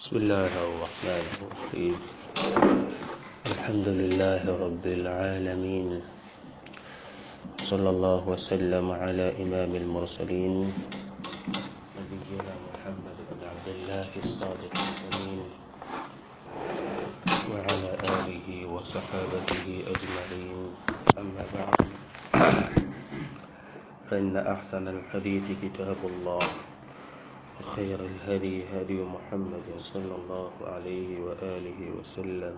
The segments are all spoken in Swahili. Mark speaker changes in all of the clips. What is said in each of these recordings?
Speaker 1: بسم الله الرحمن الرحيم الحمد لله رب العالمين صلى الله وسلم على إمام المرسلين نبينا محمد بن عبد الله الصادق الأمين وعلى آله وصحابته أجمعين أما بعد فإن أحسن الحديث كتاب الله وخير الهدي هدي محمد صلى الله عليه وآله وسلم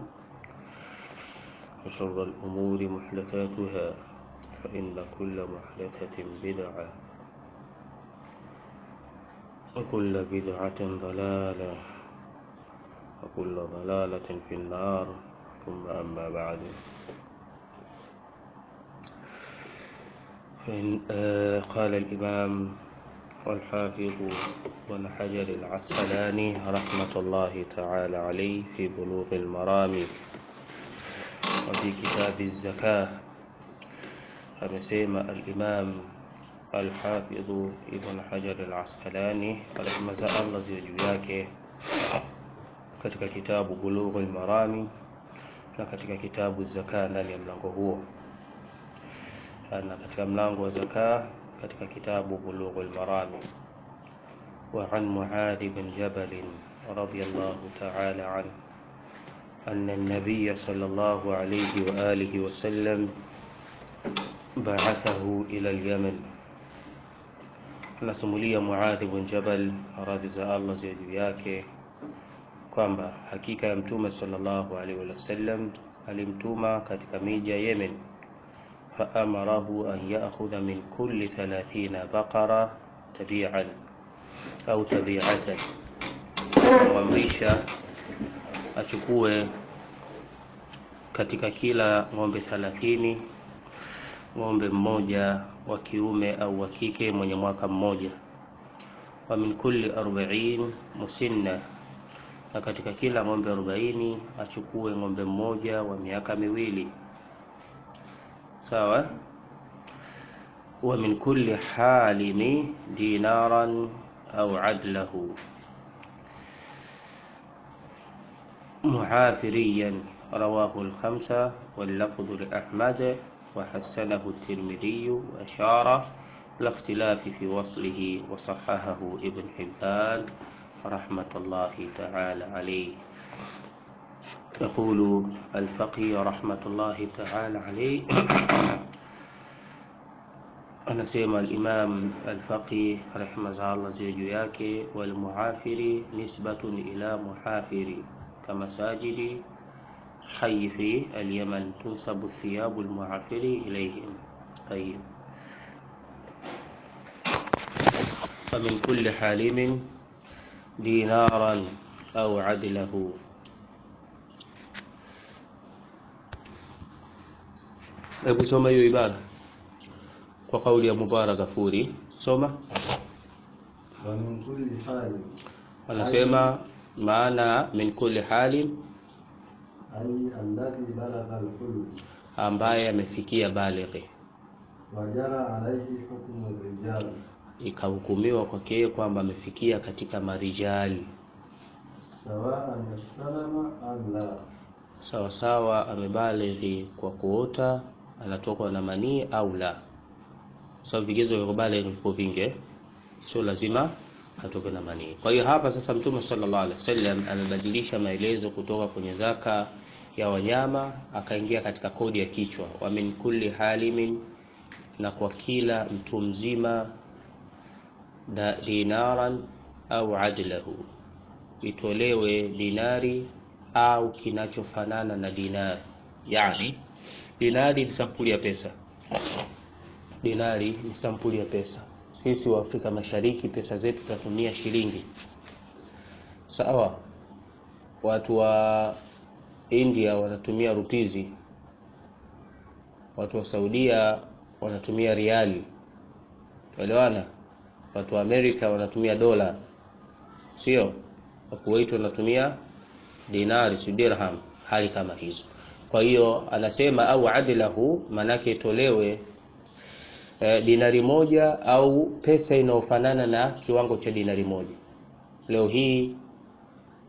Speaker 1: وشر الأمور محدثاتها فإن كل محدثة بدعة وكل بدعة ضلالة وكل ضلالة في النار ثم أما بعد فإن آه قال الإمام والحافظ بن حجر العسقلاني رحمة الله تعالى عليه في بلوغ المرام وفي كتاب الزكاة amesema al-Imam al-Hafidh Ibn Hajar al-Asqalani rehma za Allah ziwe juu yake katika kitabu Bulughul Marami na katika kitabu Zaka ndani ya mlango huo na katika mlango wa zaka katika kitabu Bulughul Marami وعن معاذ بن جبل رضي الله تعالى عنه أن النبي صلى الله عليه وآله وسلم بعثه إلى اليمن anasimulia Muadhi bin Jabal radhi za Allah ziwe juu yake kwamba hakika ya mtume sallallahu alaihi wasallam alimtuma katika miji ya Yemen faamarahu an ya'khudha min kulli 30 baqara tabi'an au tabi'atan kumwamrisha achukue katika kila ng'ombe 30 ng'ombe mmoja wa kiume au wa kike mwenye mwaka mmoja wa min kulli 40 musinna na katika kila ng'ombe 40 achukue ng'ombe mmoja wa miaka miwili sawa wa min kulli halimi dinaran au adlahu معافريا رواه الخمسة واللفظ لأحمد وحسنه الترمذي وأشار لاختلاف في وصله وصححه ابن حبان رحمة الله تعالى عليه يقول الفقي رحمة الله تعالى عليه anasema al-Imam al-Faqih rehma za Allah ziwe juu yake wal muafiri nisbatun ila muhafiri kama sajidi حي في اليمن تنسب الثياب المعافر إليهم طيب فمن كل حالم دينارا أو عدله hebu soma hiyo ibara kwa kauli ya Mubarak Gafuri soma
Speaker 2: wa min kulli hali
Speaker 1: wanasema maana min kulli halin
Speaker 2: ay alladhi balagha al-hulm
Speaker 1: ambaye amefikia balighi
Speaker 2: wa jara alayhi hukmu ar-rijal
Speaker 1: ikahukumiwa kwake yeye kwamba amefikia katika marijali
Speaker 2: sawa'an ihtalama am la
Speaker 1: sawa sawa amebalighi kwa kuota anatokwa na manii au la sababu vigezo vya kubalighi vipo vingi eh? sio lazima atoke na manii kwa hiyo hapa sasa mtume sallallahu alaihi wasallam amebadilisha maelezo kutoka kwenye zaka ya wanyama akaingia katika kodi ya kichwa wa min kulli halimin na kwa kila mtu mzima da dinaran au adlahu itolewe dinari au kinachofanana na dinari yani dinari ni sampuli ya pesa dinari ni sampuli ya pesa sisi wa Afrika Mashariki pesa zetu tunatumia shilingi sawa watu wa India wanatumia rupizi watu wa Saudia wanatumia riali elewana watu wa Amerika wanatumia dola sio wa Kuwait wanatumia dinari si dirham hali kama hizo kwa hiyo anasema au adlahu manake itolewe eh, dinari moja au pesa inayofanana na kiwango cha dinari moja leo hii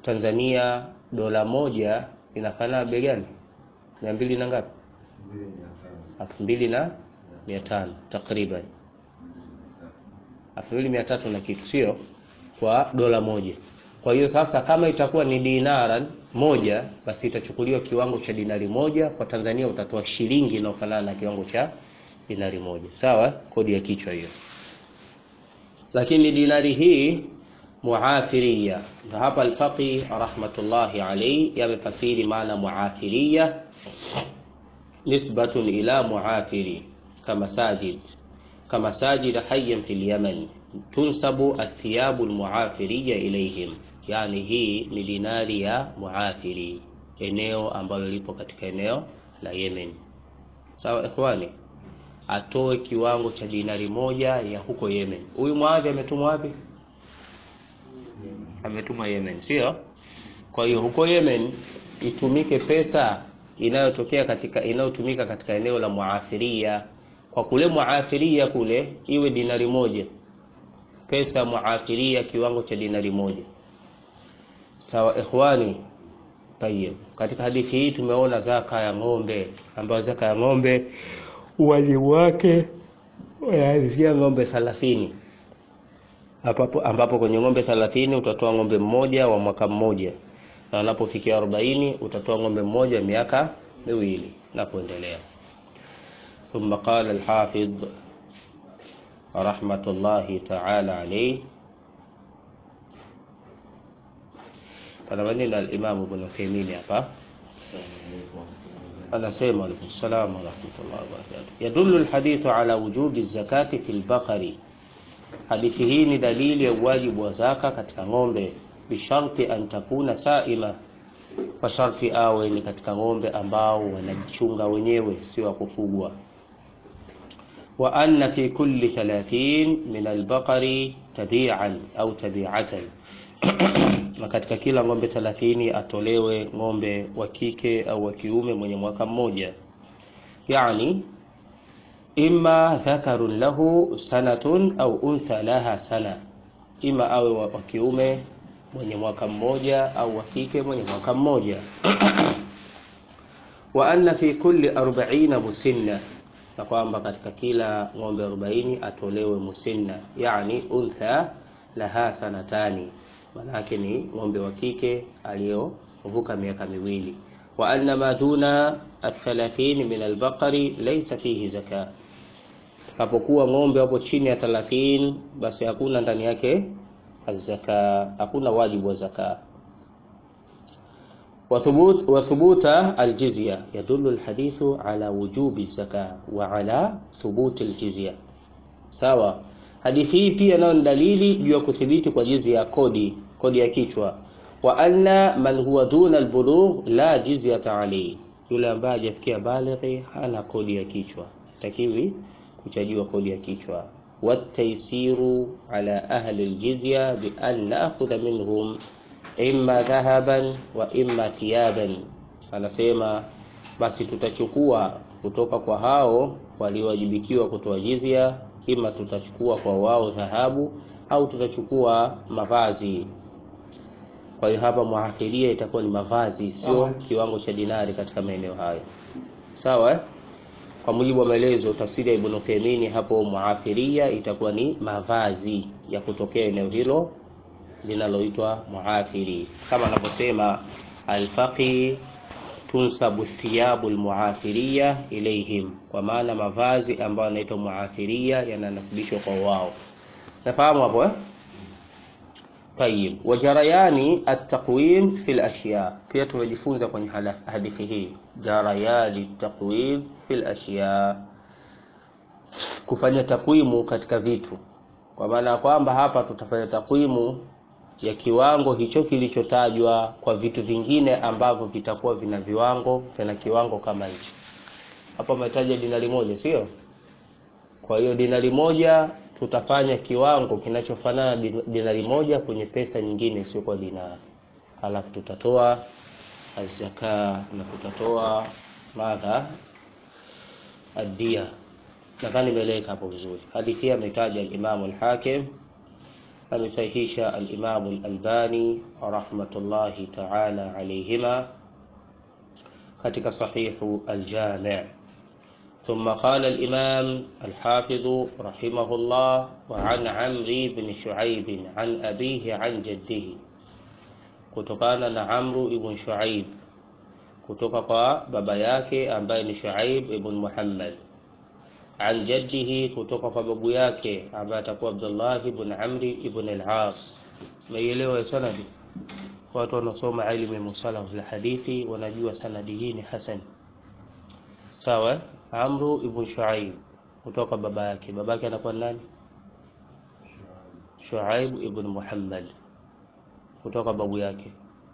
Speaker 1: Tanzania dola moja inafanana bei gani? mia mbili na ngapi?
Speaker 2: mbili mia tano
Speaker 1: elfu mbili na mia tano takriban elfu mbili mia tatu na kitu, sio kwa dola moja. Kwa hiyo sasa, kama itakuwa ni dinara moja, basi itachukuliwa kiwango cha dinari moja. Kwa Tanzania utatoa shilingi inayofanana na kiwango cha dinari moja, sawa? Kodi ya kichwa hiyo. Lakini dinari hii muafiria, na hapa Alfaqi rahmatullahi alayhi yamefasiri maana muafiria nisbatun ila muafiri kama sajid kama sajid hayyan fil yaman tunsabu athiyabu almuafiriya ilayhim, yani hii ni dinari ya muafiri, eneo ambalo lipo katika eneo la Yemen. Sawa ikhwani, atoe kiwango cha dinari moja ya huko Yemen. Huyu muadhi ametumwa wapi? Ametumwa Yemen, sio? Kwa hiyo huko Yemen itumike pesa inayotokea katika inayotumika katika eneo la muafiria. Kwa kule muafiria kule iwe dinari moja, pesa muafiria kiwango cha dinari moja. Sawa ikhwani. Tayeb, katika hadithi hii tumeona zaka ya ng'ombe, ambayo zaka ya ng'ombe wajibu wake unaanzia ng'ombe 30 ambapo, ambapo kwenye ng'ombe 30 utatoa ng'ombe mmoja wa mwaka mmoja na unapofikia 40 utatoa ng'ombe mmoja miaka miwili na kuendelea. Thumma qala al-Hafidh rahmatullahi ta'ala alayhi, pana maneno al-Imam Ibn Uthaymeen hapa anasema, alaykum salaam wa rahmatullahi wa barakatuh, yadullu al-hadithu ala wujubi zakati fil baqari, hadithi hii ni dalili ya uwajibu wa zaka katika ng'ombe bisharti an takuna saima, kwa sharti awe ni katika ng'ombe ambao wanajichunga wenyewe, sio wa kufugwa. Wa anna fi kulli 30 min albaqari tabi'an au tabi'atan, na katika kila ng'ombe 30 atolewe ng'ombe wa kike au wa kiume mwenye mwaka mmoja, yani imma dhakarun lahu sanatun au untha laha sana, ima awe wa kiume mwenye mwaka mmoja au wa kike mwenye mwaka mmoja. wa anna fi kulli 40 musinna, na kwamba katika kila ng'ombe 40 atolewe musinna, yani untha laha sanatani, manake ni ng'ombe wa kike aliyovuka miaka miwili. wa anna ma duna athalathini min albaqari laysa fihi zaka, kapokuwa ng'ombe wapo chini ya 30 basi hakuna ndani yake azaka hakuna wajibu wa zaka. wa thubuta aljizya yadullu alhadithu ala wujubi zaka wa ala thubuti aljizya. Sawa, hadithi hii pia nayo ni dalili juu ya kuthibiti kwa jizya ya kodi, kodi ya kichwa. wa anna man huwa duna albulugh la jizyata alayhi, yule ambaye hajafikia balighi hana kodi ya kichwa, takiwi kuchajiwa kodi ya kichwa wataisiru ala ahli aljizya bi an naakhudha minhum imma dhahaban wa imma thiyaban, anasema basi tutachukua kutoka kwa hao waliowajibikiwa kutoa jizya, ima tutachukua kwa wao dhahabu au tutachukua mavazi. Kwa hiyo hapa muafiria itakuwa ni mavazi, sio kiwango cha dinari katika maeneo hayo, sawa eh? Kwa mujibu wa maelezo tafsiri ya Ibn Uthaymeen hapo, muafiria itakuwa ni mavazi ya kutokea eneo hilo linaloitwa muafiri, kama anavyosema Alfaqi, tunsabu thiyabu almuafiria ilayhim, kwa maana mavazi ambayo yanaitwa muafiria yananasibishwa kwa wao. Nafahamu hapo eh? Tayib, wajarayani at-taqwim fil ashya, pia tumejifunza kwenye hadithi hii jarayani taqwim fil ashya, kufanya takwimu katika vitu, kwa maana ya kwamba hapa tutafanya takwimu ya kiwango hicho kilichotajwa kwa vitu vingine ambavyo vitakuwa vina viwango vina kiwango kama hicho. Hapa umetaja dinari moja, sio? Kwa hiyo dinari moja tutafanya kiwango kinachofanana dinari moja kwenye pesa nyingine sio kwa dinari, halafu tutatoa azaka na tutatoa madha adia. Nadhani imeeleweka hapo vizuri. Hadithi hii ametaja Imam al-Hakim amesahihisha al-Imam al-Albani rahmatullahi ta'ala alayhima katika sahihu al-Jami' ثم قال الإمام الحافظ رحمه الله وعن عمرو بن شعيب عن أبيه عن جده kutokana na Amru ibn Shuaib kutoka kwa baba yake ambaye ni Shuaib ibn Muhammad an jaddihi kutoka kwa babu yake ambaye atakuwa Abdullah ibn Amri ibn al-As. Meielewa sanadi? Watu wanaosoma ilmu ya musalah al-hadithi wanajua sanadi hii ni hasan. Sawa? Amru ibn Shuaib kutoka baba yake. Baba yake anakuwa nani? Shuaib ibn Muhammad kutoka babu yake.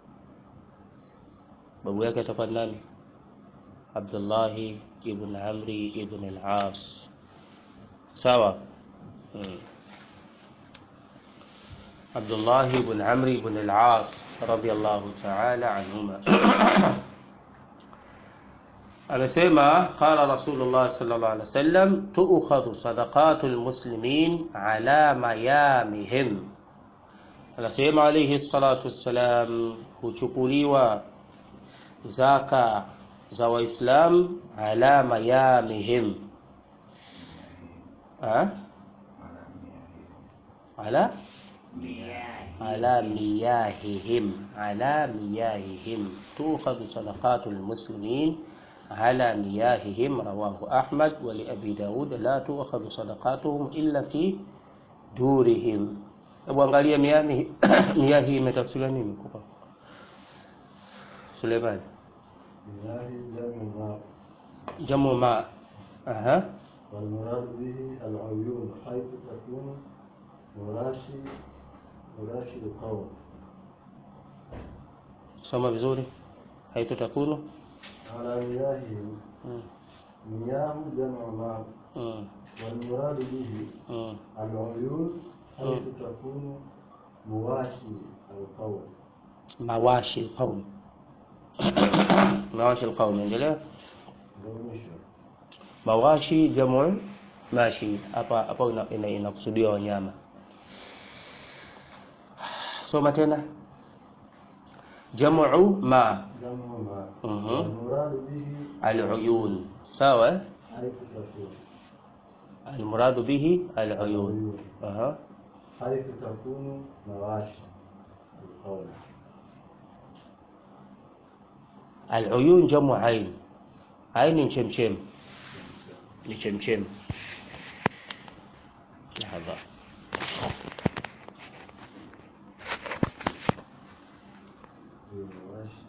Speaker 1: Babu yake atakuwa nani? Abdullah ibn Amri ibn al-As. Sawa? Hmm. Abdullah ibn Amri ibn al-As radiyallahu ta'ala anhuma. amesema qala rasulullah sallallahu alaihi wasallam tu'khadhu sadaqatul muslimin ala mayamihim anasema alayhi salatu wassalam huchukuliwa zaka za waislam ala mayamihim ha? ala ala miyahihim ala miyahihim tu'khadhu sadaqatul muslimin على مياههم رواه أحمد ولأبي داود لا تؤخذ صدقاتهم إلا في دورهم Hebu angalia miyahi miyahi imetafsiriwa nini kwa Suleiman?
Speaker 2: مياه جمع ماء
Speaker 1: Jamu ma. Aha.
Speaker 2: والمراد به العيون حيث تكون مراشي مراشي القوم
Speaker 1: Soma vizuri. Haitu takunu.
Speaker 2: على مياههم
Speaker 1: Mm.
Speaker 2: مياه جمع ماء
Speaker 1: Mm.
Speaker 2: والمراد به
Speaker 1: Mm.
Speaker 2: العيون حيث تكون مواشي القوم
Speaker 1: Mawashi alqaum. Mawashi alqaum endelea.
Speaker 2: ndio mwisho
Speaker 1: Mawashi jamu mashi hapa hapa ina- ina- inakusudiwa wanyama. Soma tena. Jamu ma
Speaker 2: جمع ماء
Speaker 1: Mhm.
Speaker 2: والمراد به
Speaker 1: العيون sawa eh?
Speaker 2: حيث تكون
Speaker 1: المراد به العيون
Speaker 2: العيون
Speaker 1: أها.
Speaker 2: حيث تكون مواشي القوم
Speaker 1: العيون جمع عين عين ni chemchem ni chemchem لحظة
Speaker 2: مواشي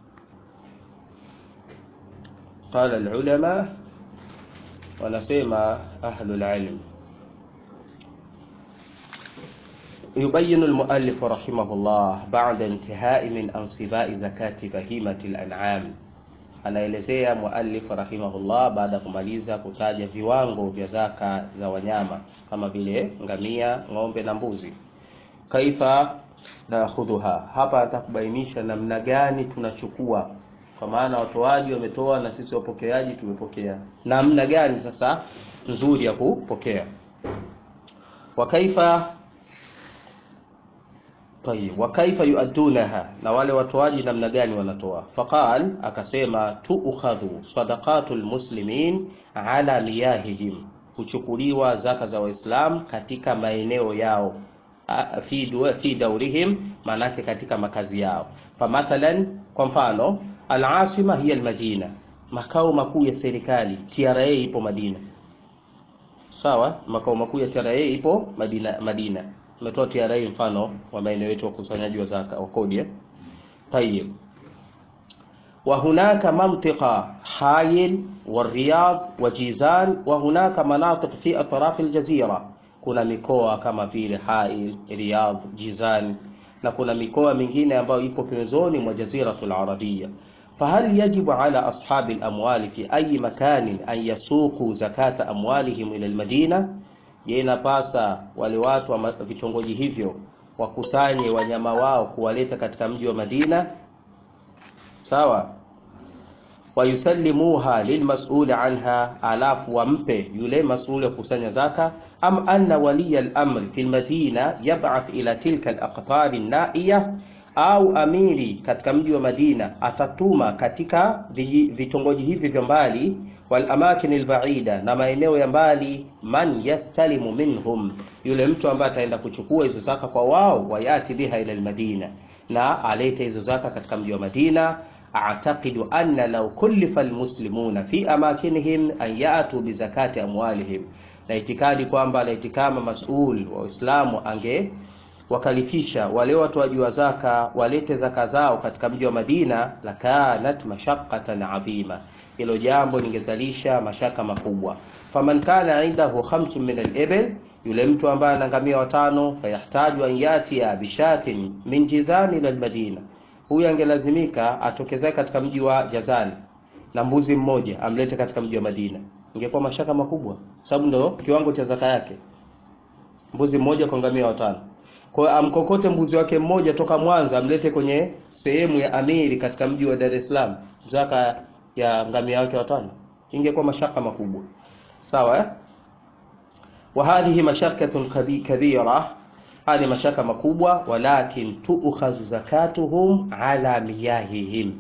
Speaker 1: قال العلماء ونسيما أهل العلم يبين المؤلف رحمه الله بعد انتهاء من أنصباء زكاة بهيمة الأنعام anaelezea muallif rahimahullah baada ya kumaliza kutaja viwango vya zaka za wanyama kama vile ngamia, ng'ombe na mbuzi. Kaifa nakhudhuha, hapa atakubainisha namna gani tunachukua, kwa maana watoaji wametoa na sisi wapokeaji tumepokea, namna gani sasa nzuri ya kupokea. Wa kaifa Tayib, wa kaifa yuaddunaha, na wale watoaji namna gani wanatoa? Faqal, akasema tuukhadhu sadaqatul muslimin ala miyahihim, huchukuliwa zaka za Waislam katika maeneo yao A- fi, du- fi daurihim, maanake katika makazi yao. Famathalan, kwa mfano alasima hiya almadina, makao makuu ya serikali TRA ipo Madina, sawa. Makao makuu ya TRA ipo Madina, Madina umetoa TRA mfano wa maeneo yetu ya ukusanyaji wa zaka wa kodi eh? Tayib. Wa hunaka mantiqa Hayil wa Riyadh wa Jizan wa hunaka manatiq fi atraf aljazira, kuna mikoa kama vile Hail, Riyadh, Jizan na kuna mikoa mingine ambayo ipo pembezoni mwa jaziratul arabia. فهل يجب على أصحاب الأموال في أي مكان أن يسوقوا زكاة أموالهم إلى المدينة Je, inapasa wale watu wa ma- vitongoji hivyo wakusanye wanyama wao kuwaleta katika mji wa Madina? Sawa. wayusallimuha lilmasuli anha, alafu wampe yule masuli wa kusanya zaka. Am anna waliya al-amri fi al-madina yab'ath ila tilka al-aqtar an-na'iya, au amiri katika mji wa Madina atatuma katika vitongoji hivi vya mbali, wal amakin al-ba'ida, na maeneo ya mbali, man yastalimu minhum, yule mtu ambaye ataenda kuchukua hizo zaka kwa wao, wayati biha ila al-Madina, na alete hizo zaka katika mji wa Madina A'taqidu anna law kullifa almuslimuna fi amakinihim an ya'tu bi zakati amwalihim, na itikadi kwamba laiti kama masul wa Uislamu ange wakalifisha wale watoaji wa zaka walete zaka zao katika mji wa Madina, lakanat mashaqqatan adhima, hilo jambo lingezalisha mashaka makubwa. Faman kana indahu khamsun min al-ibil, yule mtu ambaye ana ngamia watano, fayahtaju an yatia bishatin min jizani ila al-Madina huyu angelazimika atokezee katika mji wa Jazani na mbuzi mmoja amlete katika mji wa Madina, ingekuwa mashaka makubwa, sababu ndo kiwango cha zaka yake, mbuzi mmoja kwa ngamia watano. Kwa hiyo amkokote mbuzi wake mmoja toka Mwanza amlete kwenye sehemu ya Amiri katika mji wa Dar es Salaam, zaka ya ngamia wake watano, ingekuwa mashaka makubwa. Sawa eh? wa hadhihi mashakatun kabira haya ni mashaka makubwa, walakin tuukhazu zakatuhum ala miyahihim,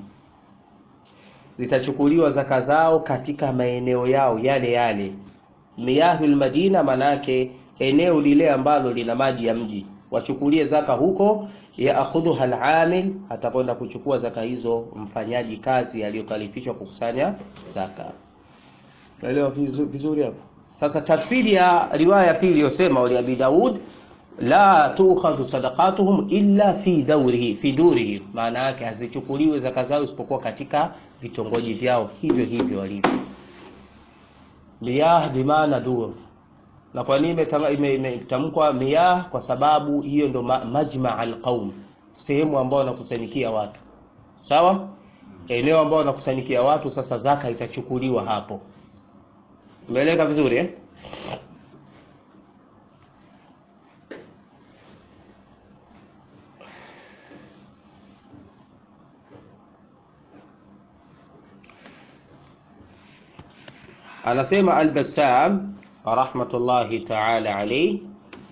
Speaker 1: zitachukuliwa zaka zao katika maeneo yao yale yale. Miyahul Madina, manake eneo lile ambalo lina maji ya mji, wachukulie zaka huko. Yaakhudhuha al-amil, atakwenda kuchukua zaka hizo mfanyaji kazi aliyokalifishwa kukusanya zaka. Naelewa vizuri hapo. Sasa tafsiri ya riwaya ya pili iliyosema wali Abi Daud la tukhadhu sadaqatuhum illa fi dawrihi fi durihi, maana yake hazichukuliwe zaka zao isipokuwa katika vitongoji vyao hivyo hivyo walivyo. Miyah bimaana dur. Na kwa nini imetamkwa miyah? Kwa sababu hiyo ndo majma alqaum, sehemu ambayo wanakusanyikia watu, sawa, eneo ambao wanakusanyikia watu. Sasa zaka itachukuliwa hapo. Umeeleka vizuri eh? Anasema Al-Bassam rahmatullahi ta'ala alayhi,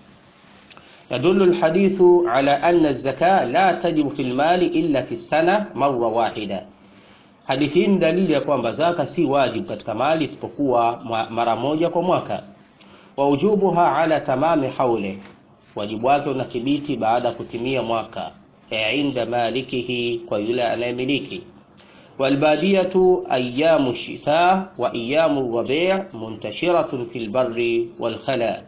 Speaker 1: yadullu al-hadithu ala anna az-zaka la tajibu fi al-mali illa fi sana marra wahida. Hadithi hii ni dalili ya kwamba zaka si wajibu katika mali isipokuwa mara moja kwa mwaka. Wa wujubuha ala tamami haule, wajibu wake unathibiti baada ya kutimia mwaka, e inda malikihi, kwa yule anayemiliki walbadiyatu ayamu shitha wa ayamu rabi' muntashiratun fil barri wal khala,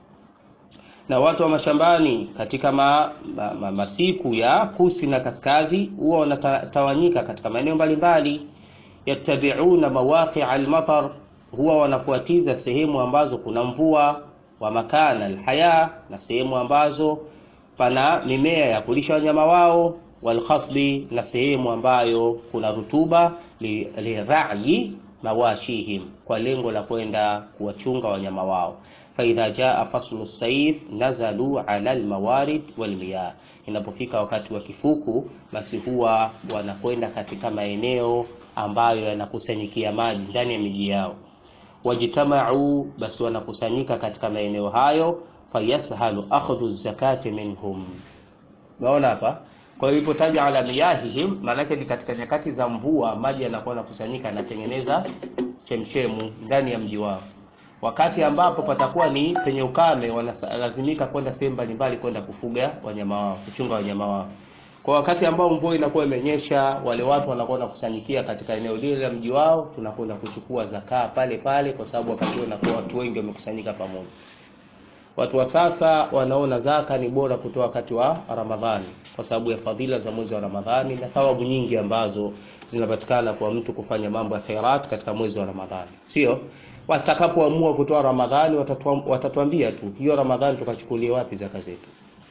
Speaker 1: na watu wa mashambani katika ma, ma, ma, masiku ya kusi na kaskazi huwa wanatawanyika katika maeneo mbalimbali. Yattabi'una mawaqi'a al-matar, huwa wanafuatiza sehemu ambazo kuna mvua, wa makana alhaya, na sehemu ambazo pana mimea ya kulisha wanyama wao walkhasbi na sehemu ambayo kuna rutuba, lirayi mawashihim, kwa lengo la kwenda kuwachunga wanyama wao. Faidha jaa faslu saif nazalu ala almawarid walmiyah, inapofika wakati wa kifuku, basi huwa wanakwenda katika maeneo ambayo yanakusanyikia maji ndani ya miji yao. Wajtamau, basi wanakusanyika katika maeneo hayo. Fayashalu akhdhu zakati minhum. Unaona hapa kwa hiyo ilipotaja ala miyahihim, maanake ni katika nyakati za mvua, maji yanakuwa yanakusanyika, yanatengeneza chemchemu ndani ya mji wao. Wakati ambapo patakuwa ni penye ukame, wanalazimika kwenda sehemu mbalimbali kwenda kufuga wanyama wao, kuchunga wanyama wao. Kwa wakati ambao mvua inakuwa imenyesha, wale watu wanakuwa wanakusanyikia katika eneo lile la mji wao, tunakwenda kuchukua zakaa pale pale, kwa sababu wakati huo unakuwa watu wengi wamekusanyika pamoja. Watu wa sasa wanaona zaka ni bora kutoa wakati wa Ramadhani kwa sababu ya fadhila za mwezi wa Ramadhani na thawabu nyingi ambazo zinapatikana kwa mtu kufanya mambo ya khairat katika mwezi wa Ramadhani. Sio watakapoamua kutoa Ramadhani watatuambia tu hiyo Ramadhani tukachukulie wapi zaka zetu.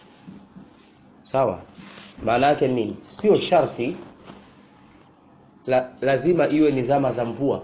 Speaker 1: Sawa? Maana yake nini? Sio sharti la, lazima iwe ni zama za mvua,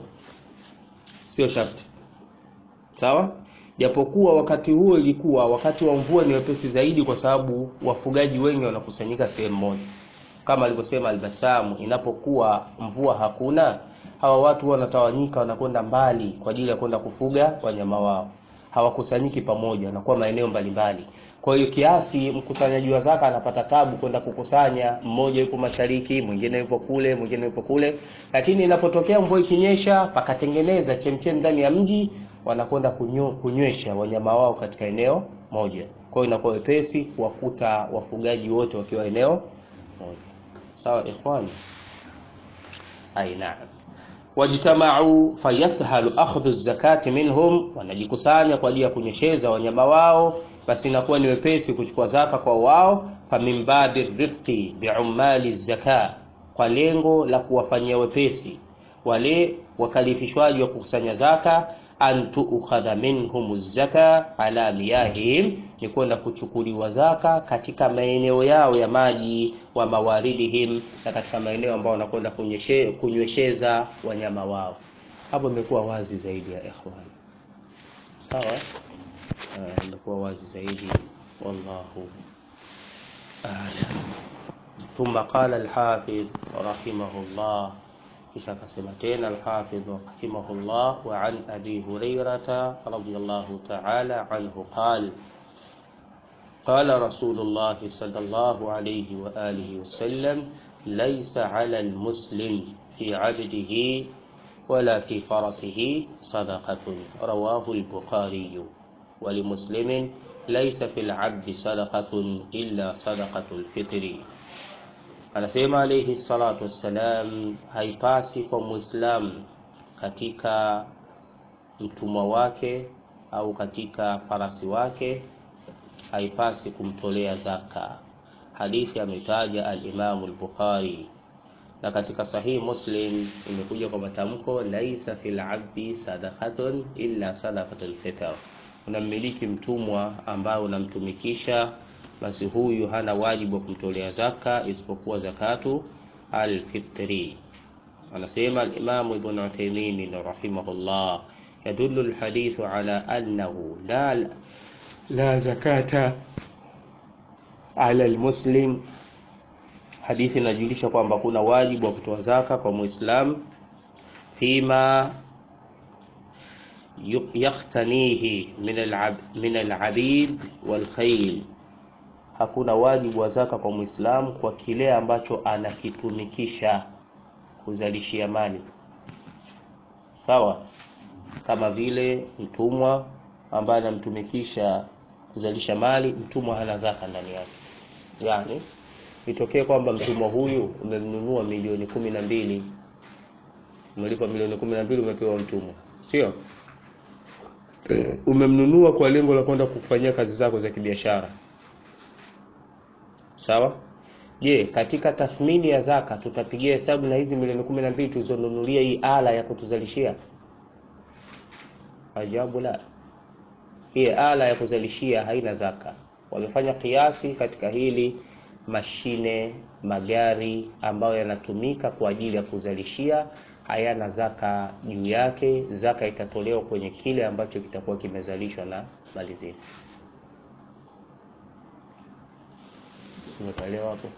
Speaker 1: sio sharti. Sawa? Japokuwa wakati huo ilikuwa wakati wa mvua ni wepesi zaidi, kwa sababu wafugaji wengi wanakusanyika sehemu moja, kama alivyosema Albasamu, inapokuwa mvua hakuna, hawa watu huwa wanatawanyika wanakwenda mbali kwa ajili ya kwenda kufuga wanyama wao hawakusanyiki pamoja wanakuwa maeneo mbalimbali kwa hiyo kiasi mkusanyaji wa zaka anapata tabu kwenda kukusanya mmoja yupo mashariki mwingine yupo kule mwingine yupo kule lakini inapotokea mvua ikinyesha pakatengeneza chemchem ndani ya mji wanakwenda kunyo- kunywesha wanyama wao katika eneo moja kwa hiyo inakuwa wepesi kuwakuta wafugaji wote wakiwa eneo moja sawa ikhwani ai naam wajtamau fayashalu akhdhu zakati minhum, wanajikusanya kwa ajili ya kunyesheza wanyama wao, basi inakuwa ni wepesi kuchukua zaka kwa wao. Famin babi rifqi biumali zaka, kwa lengo la kuwafanyia wepesi wale wakalifishwaji wa kukusanya zaka, an tuukhadha minhum zaka ala miyahihim, ni kwenda kuchukuliwa zaka katika maeneo yao ya maji, wa mawaridihim, na katika maeneo ambayo wanakwenda kunyeshe- kunywesheza wanyama wao. Hapo imekuwa wazi zaidi ya ikhwan, sawa? Eh, imekuwa wazi zaidi, wallahu a'lam. ثم قال الحافظ رحمه الله kisha akasema tena alhafidh rahimahullah wa an abi hurairata radiyallahu ta'ala anhu qal قال رسول الله صلى الله عليه وآله وسلم ليس على المسلم في عبده ولا في فرسه صدقة رواه البخاري ولمسلم ليس في العبد صدقة إلا صدقة الفطر anasema alayhi salatu wassalam haipasi kwa muislam katika mtumwa wake au katika farasi wake haipasi kumtolea zaka hadithi ametaja alimamu al-bukhari na katika sahihi muslim imekuja kwa matamko laisa fil abdi sadaqatun illa sadaqatul fitr unamiliki mtumwa ambaye unamtumikisha basi huyu hana wajibu wa kumtolea zaka isipokuwa zakatu alfitri anasema alimamu ibn uthaymin rahimahullah yadullu alhadithu ala annahu la la zakata ala almuslim hadithi inajulisha kwamba kuna wajibu wa kutoa zaka kwa muislam fima yakhtanihi min alab min alabid walkhayl hakuna wajibu wa zaka kwa muislamu kwa kile ambacho anakitumikisha kuzalishia mali sawa kama vile mtumwa ambaye anamtumikisha kuzalisha mali mtumwa hana zaka ndani yake yani itokee kwamba mtumwa huyu umemnunua milioni kumi na mbili umelipa milioni kumi na mbili umepewa mtumwa sio umemnunua kwa lengo la kwenda kufanyia kazi zako za kibiashara sawa je katika tathmini ya zaka tutapigia hesabu na hizi milioni kumi na mbili tulizonunulia hii ala ya kutuzalishia ajabu la hii ala ya kuzalishia haina zaka wamefanya kiasi katika hili mashine magari ambayo yanatumika kwa ajili ya kuzalishia hayana zaka juu yake zaka itatolewa kwenye kile ambacho kitakuwa kimezalishwa na mali zile umeelewa hapo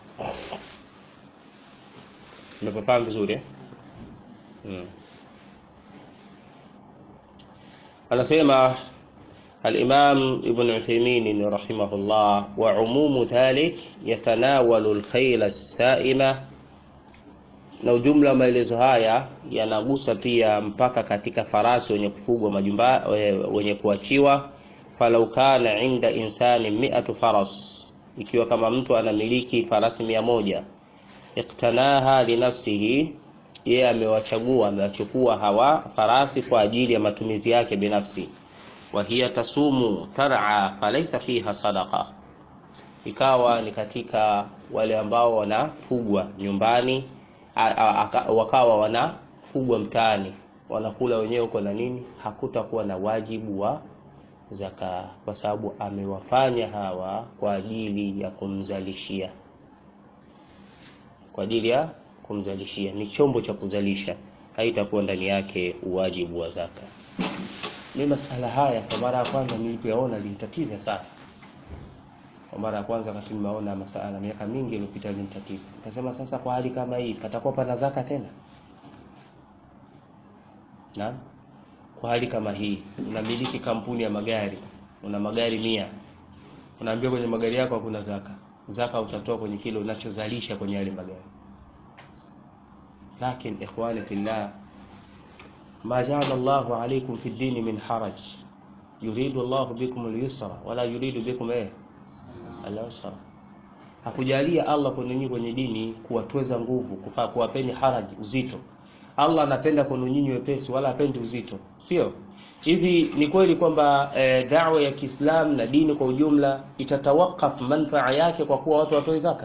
Speaker 1: umepafahamu vizuri eh? hmm. anasema الإمام ابن عثيمين رحمه الله وعموم ذلك يتناول الخيل السائمة na ujumla wa maelezo haya yanagusa pia mpaka katika farasi wenye kufugwa majumba wenye kuachiwa falau kana inda insani miatu faras ikiwa kama mtu anamiliki farasi mia moja iktanaha linafsihi yeye amewachagua amewachukua hawa farasi kwa ajili ya matumizi yake binafsi wa hiya tasumu tar'a falaysa fiha sadaqa ikawa ni katika wale ambao wanafugwa nyumbani a, a, a, wakawa wanafugwa mtaani wanakula wenyewe huko na nini hakutakuwa na wajibu wa zaka kwa sababu amewafanya hawa kwa ajili ya kumzalishia kwa ajili ya kumzalishia ni chombo cha kuzalisha haitakuwa ndani yake uwajibu wa zaka mi masala haya kwa mara ya kwanza nilipoyaona linitatiza sana kwa mara ya kwanza wakati nimeona masala miaka mingi iliyopita linitatiza nikasema sasa kwa hali kama hii patakuwa pana zaka tena na kwa hali kama hii unamiliki kampuni ya magari una magari mia unaambia kwenye magari yako hakuna zaka zaka utatoa kwenye kile unachozalisha kwenye yale magari lakin ikhwani fillah ma jaala Allahu alaykum fi dini min haraj yuridu Allahu bikum al-yusra wala yuridu bikum eh al-usra hakujalia Allah kwenu nyinyi kwenye dini kuwatweza nguvu kufaa kuwapeni haraji uzito Allah anapenda kwenu nyinyi wepesi wala hapendi uzito sio hivi ni kweli kwamba e, da'wa ya Kiislam na dini kwa ujumla itatawakaf manfaa yake kwa kuwa watu watoe zaka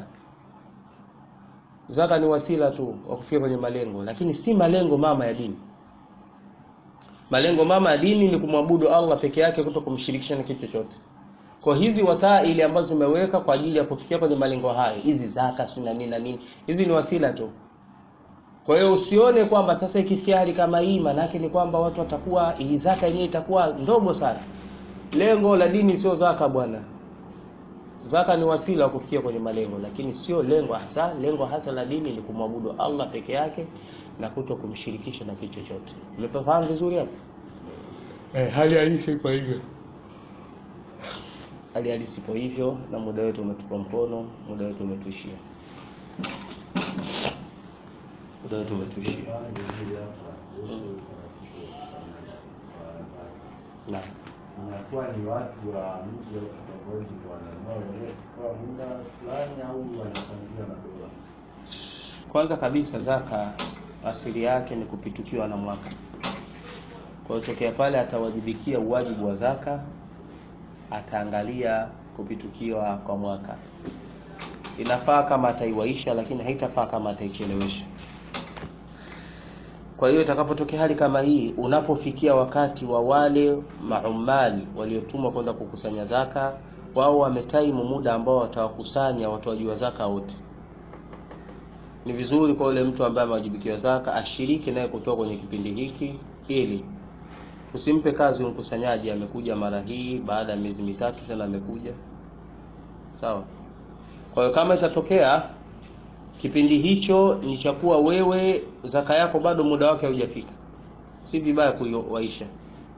Speaker 1: zaka ni wasila tu wa kufikia kwenye malengo lakini si malengo mama ya dini malengo mama ya dini ni kumwabudu Allah peke yake kuto kumshirikisha na kitu chochote kwa hizi wasaili ambazo zimeweka kwa ajili ya kufikia kwenye malengo hayo hizi zaka si na nini na nini hizi ni wasila tu kwa hiyo usione kwamba sasa ikifikia hali kama hii maanake ni kwamba watu watakuwa hii zaka yenyewe itakuwa ndogo sana lengo la dini sio zaka bwana zaka ni wasila wa kufikia kwenye malengo lakini sio lengo hasa lengo hasa la dini ni kumwabudu Allah peke yake na kuto kumshirikisha na kitu chochote umefahamu vizuri hapo eh hali halisi kwa hivyo hali halisi kwa hivyo na muda wetu umetupa mkono muda wetu umetuishia muda wetu umetuishia na
Speaker 2: inakuwa ni watu wa mji au kitongoji ndio wananunua wenyewe kwa muda fulani au wanapangiwa na dola.
Speaker 1: kwanza kabisa zaka asili yake ni kupitukiwa na mwaka kwa hiyo tokea pale atawajibikia uwajibu wa zaka ataangalia kupitukiwa kwa mwaka inafaa kama ataiwaisha lakini haitafaa kama ataichelewesha kwa hiyo itakapotokea hali kama hii unapofikia wakati wa wale maumali waliotumwa kwenda kukusanya zaka wao wametaimu muda ambao watawakusanya watoaji wa zaka wote ni vizuri kwa yule mtu ambaye amewajibikiwa zaka ashiriki naye kutoka kwenye kipindi hiki ili usimpe kazi mkusanyaji amekuja mara hii baada ya miezi mitatu tena amekuja sawa kwa hiyo kama itatokea kipindi hicho ni cha kuwa wewe zaka yako bado muda wake haujafika si vibaya kuiwaisha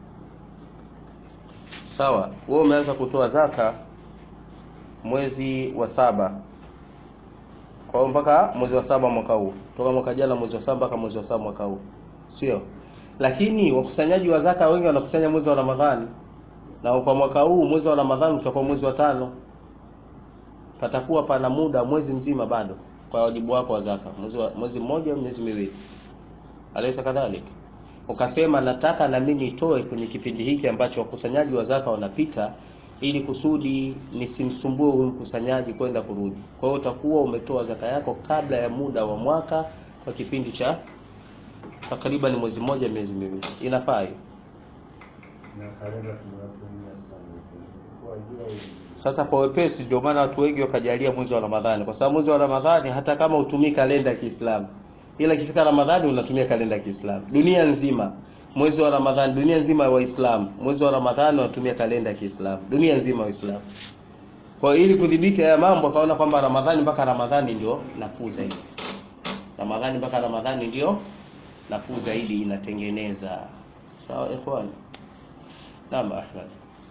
Speaker 1: sawa wewe umeanza kutoa zaka mwezi wa saba kwa hiyo mpaka mwezi wa saba mwaka huu toka mwaka jana mwezi wa saba mpaka mwezi wa saba mwaka huu sio lakini wakusanyaji wa zaka wengi wanakusanya mwezi wa ramadhani na kwa mwaka huu mwezi wa ramadhani utakuwa mwezi wa tano patakuwa pana muda mwezi mzima bado kwa wajibu wako wa zaka mwezi, wa, mwezi mmoja au miezi miwili alaysa kadhalik ukasema nataka na mimi nitoe kwenye kipindi hiki ambacho wakusanyaji wa zaka wanapita ili kusudi nisimsumbue huyu mkusanyaji kwenda kurudi kwa hiyo utakuwa umetoa zaka yako kabla ya muda wa mwaka kwa kipindi cha takriban mwezi mmoja miezi miwili inafaa hiyo
Speaker 2: Na kalenda tunayotumia sana kwa hiyo
Speaker 1: sasa kwa wepesi ndio maana watu wengi wakajalia mwezi wa Ramadhani kwa sababu mwezi wa Ramadhani hata kama utumii kalenda ya Kiislamu ila ikifika Ramadhani unatumia kalenda ya Kiislamu dunia nzima mwezi wa Ramadhani dunia nzima ya Waislamu mwezi wa Ramadhani wanatumia kalenda ya Kiislamu dunia nzima Waislamu kwa hiyo ili kudhibiti haya mambo akaona kwamba Ramadhani mpaka Ramadhani ndio nafuu zaidi Ramadhani mpaka Ramadhani ndio nafuu zaidi inatengeneza sawa ikhwan naam Ahmad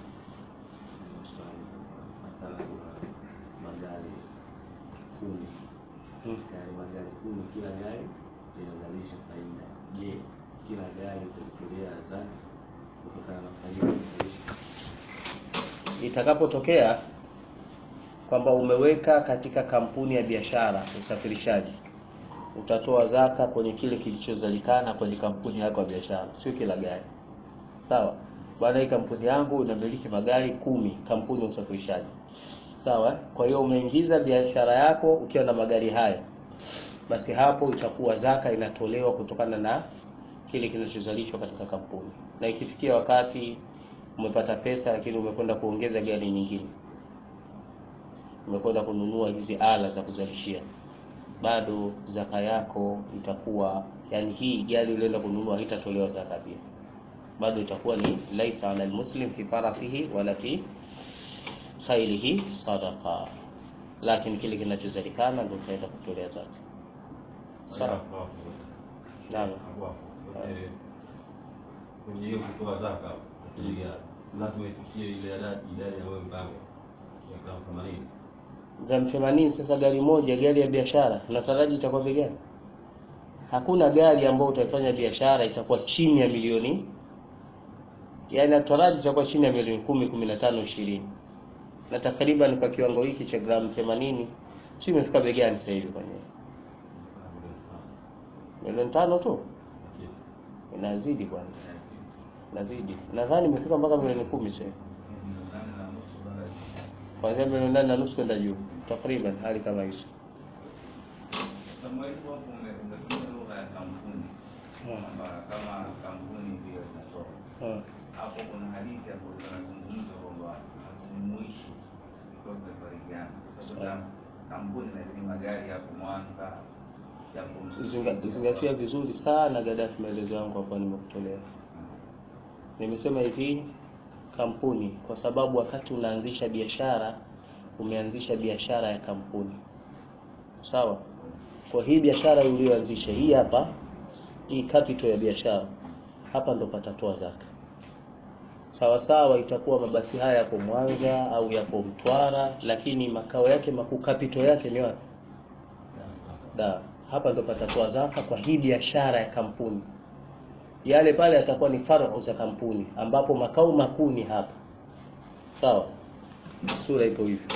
Speaker 2: mathalan magari kumi
Speaker 1: Hmm.
Speaker 2: gari magari kumi kila gari linazalisha faida je kila gari kulitolea zaka kutokana na faida inazalisha
Speaker 1: itakapotokea kwamba umeweka katika kampuni ya biashara usafirishaji utatoa zaka kwenye kile kilichozalikana kwenye kampuni yako ya biashara sio kila gari sawa bwana hii kampuni yangu inamiliki magari kumi kampuni ya usafirishaji sawa kwa hiyo umeingiza biashara yako ukiwa na magari hayo basi hapo itakuwa zaka inatolewa kutokana na kile kinachozalishwa katika kampuni na ikifikia wakati umepata pesa lakini umekwenda kuongeza gari nyingine umekwenda kununua hizi ala za kuzalishia bado zaka yako itakuwa yani hii gari ulienda kununua haitatolewa zaka pia bado itakuwa ni laisa ala almuslim fi farasihi wala fi khailihi sadaqa lakini kile kinachozalikana ndio utaenda kutolea zaka sawa naam
Speaker 3: kwenye hiyo kutoa zaka kwenye gari lazima ifikie ile idadi idadi ambayo mpango ya gramu themanini
Speaker 1: gramu themanini. Sasa gari moja, gari ya biashara, unataraji itakuwa bei gani? Hakuna gari ambayo utaifanya biashara itakuwa chini ya milioni, yaani nataraji itakuwa chini ya milioni kumi, kumi na tano, ishirini, na takriban kwa kiwango hiki cha gramu themanini, si imefika bei gani sasa hivi kwenye milioni tano tu? Inazidi bwana, inazidi. Nadhani imefika mpaka milioni kumi sasa hivi. kuanzia milioni nane na nusu kwenda juu takriban, hali kama hizo.
Speaker 4: Mwalimu hapo ume- umetumia lugha ya kampuni kwamba kama kampuni ndio inatoa
Speaker 1: Hmm.
Speaker 4: hapo. Kuna hadithi hapo zinazungumza kwamba hatujumuishi ikiwa tumefarikiana, kwa sababu kampuni lakini magari yapo Mwanza yapo
Speaker 1: Zinga, zingatia vizuri sana Gaddafi, maelezo yangu hapa nimekutolea. Nimesema hivi kampuni, kwa sababu wakati unaanzisha biashara umeanzisha biashara ya kampuni, sawa. Kwa hii biashara uliyoanzisha hii hapa, hii capital ya biashara hapa ndo patatoa zaka. Sawa sawa, itakuwa mabasi haya yapo Mwanza au yapo Mtwara, lakini makao yake makuu, capital yake ni wapi? Da, hapa ndo patatoa zaka kwa hii biashara ya kampuni. Yale pale yatakuwa ni faru za kampuni, ambapo makao makuu ni hapa. Sawa, sura ipo hivyo.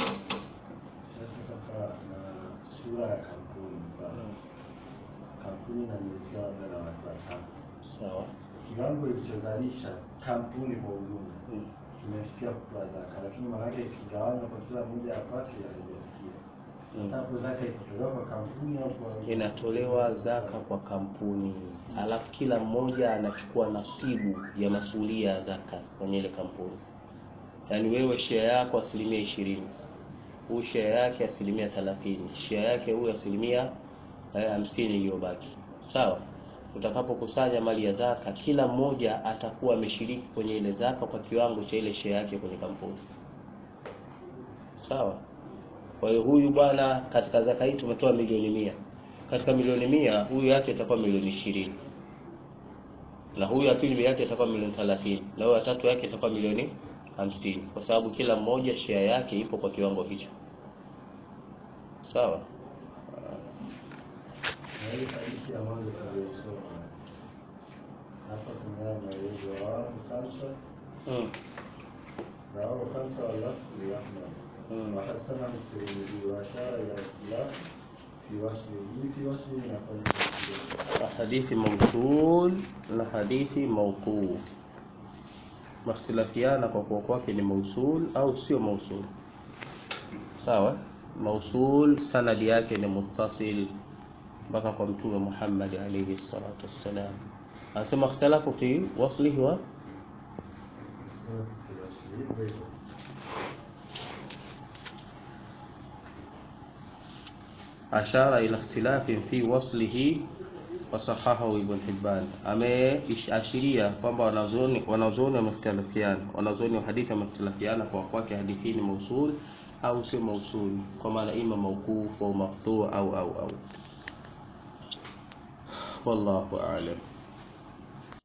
Speaker 5: Sasa na sura ya kampuni mfano kampuni inamilikiwa labda na watu watano,
Speaker 1: Sawa.
Speaker 5: kiwango ilichozalisha kampuni kwa ujumla
Speaker 1: Mm.
Speaker 5: kimefikia kutoa zaka, lakini maanake ikigawanywa kwa kila mmoja apate haijafikia. Sasa hapo zaka itatolewa kwa kampuni au kwa
Speaker 1: Inatolewa zaka kwa kampuni, alafu kila mmoja anachukua nasibu ya masulia ya zaka kwenye ile kampuni. Yaani wewe share yako asilimia ishirini, huyu share yake asilimia thelathini, share yake huyu asilimia eh, hamsini iliyobaki. Sawa. Utakapokusanya mali ya zaka, kila mmoja atakuwa ameshiriki kwenye ile zaka kwa kiwango cha ile share yake kwenye kampuni. Sawa. Kwa hiyo huyu bwana, katika zaka hii tumetoa milioni mia. Katika milioni mia huyu yake itakuwa milioni ishirini na huyu ya pili yake itakuwa milioni thelathini na huyu ya tatu yake itakuwa milioni hamsini kwa sababu kila mmoja share yake ipo kwa kiwango hicho. Sawa.
Speaker 5: na hii hadithi ya mwanzo tuliyosoma hapa tumeona maelezo ya watu khamsa
Speaker 1: Mm.
Speaker 5: رواه خمسة واللفظ لأحمد
Speaker 1: مم.
Speaker 5: وحسنه الترمذي وأشار إلى الاختلاف في وصله في وصله نقل
Speaker 1: hadithi mausul na hadithi mauquu makhtilafiana kwa kuwa kwake ni mausul au sio mausul sawa mausul sanadi yake ni muttasil mpaka kwa mtume Muhammad alayhi salatu wassalam anasema ikhtalafu fi waslihi wa
Speaker 5: في وصله بيته
Speaker 1: ashara ila ikhtilafin fi waslihi wasahahahu Ibn Hibban, ameashiria kwamba wanazuoni wanazuoni wamekhtalafiana, wanazuoni wa hadithi wamekhtalafiana kwa kwake hadithi hii ni mausul au sio mausul, kwa maana ima mawquf au maqtu au au au, wallahu a'lam.